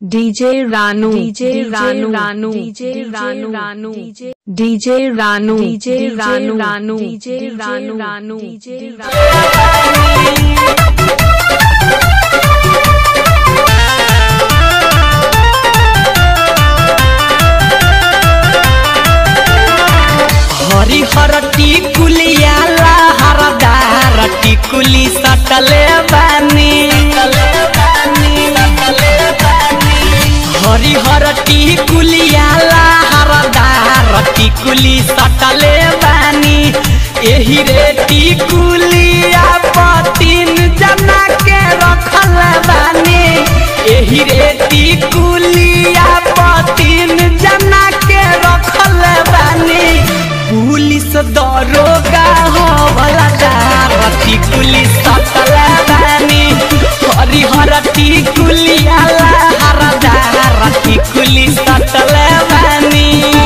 DJ Ranu, DJ Ranu, Ranu, DJ Ranu, Ranu, DJ Ranu, DJ Ranu, Ranu, DJ Ranu, Ranu, DJ Ranu. हरिहर टिकुलिया हरदार टिकुली सटले बानी हरिहर टिकुलिया हरदार टिकुली सटले बानी एही रे टिकुलिया पतिन जना के रखल बानी एही रे टिकुलिया पतिन जना के रखल बानी पुलिस दरोगा हो वाला रति पुलिस सटल बानी हरिहर टिकुलिया हरदार रति पुलिस सटल बानी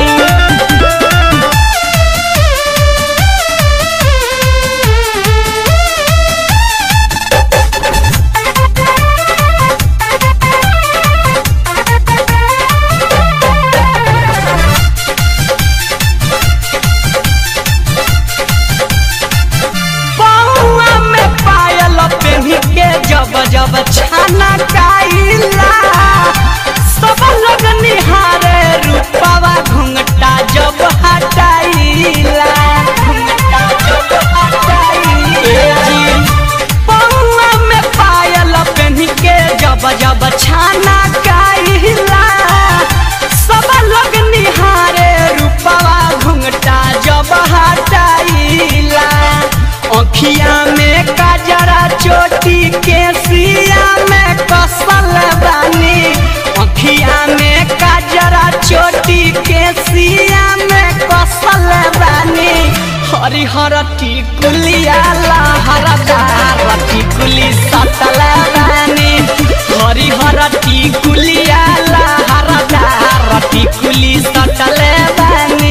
बउआ में पायल पेही के जब जब छाना काइला सब लोग निहारे रूपवा घुंघटा जब हटाइला घुंघटा जब हटाइला बउआ में पायल पेही के जब जब छाना काइला सब लोग निहारे रूपवा घुंघटा जब हटाइला अखिया में काजरा चोटी के सिया में कसल बानी अखिया में काजरा चोटी के सिया में कसल बानी हरिहर टिकुलिया लहरदार टिकुली सतल बानी हरिहर टिकुलिया लहरदार टिकुली सतल बानी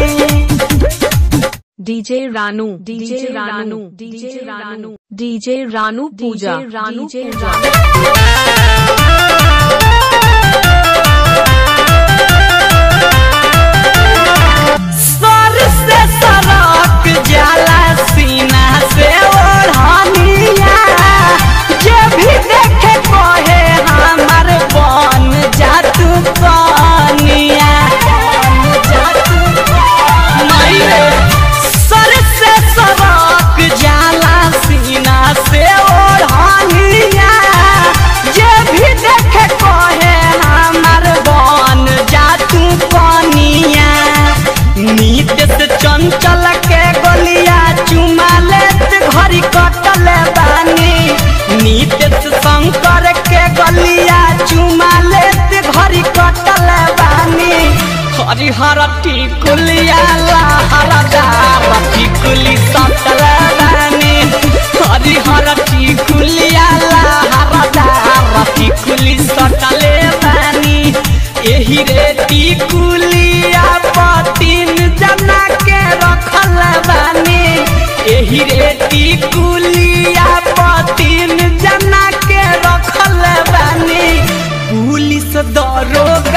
DJ Ranu, DJ Ranu, DJ Ranu, DJ Ranu Puja, Ranu Puja. सर से सरक जाला सीना से ओढ़निया जे भी देखे कहे हमर बन जातू कनिया नहीं सर से सरक जाला सीना से ओढ़निया जे भी देखे कहे हमर बन जातू कनिया नीत से चंचल के गोलिया चुमा लेत घड़ी कटल बानी नीत से शंकर के गलिया चुमा लेत घड़ी कटल बानी हरिहर टिकुलिया लहरदार टिकुली सटल बानी हरिहर टिकुलिया लहरदार टिकुली सटले बानी एही रे टिकुलिया पतिन जना के रखल बानी एही रे टिकुलिया पतिन जना के रखल बानी पुलिस दरोगा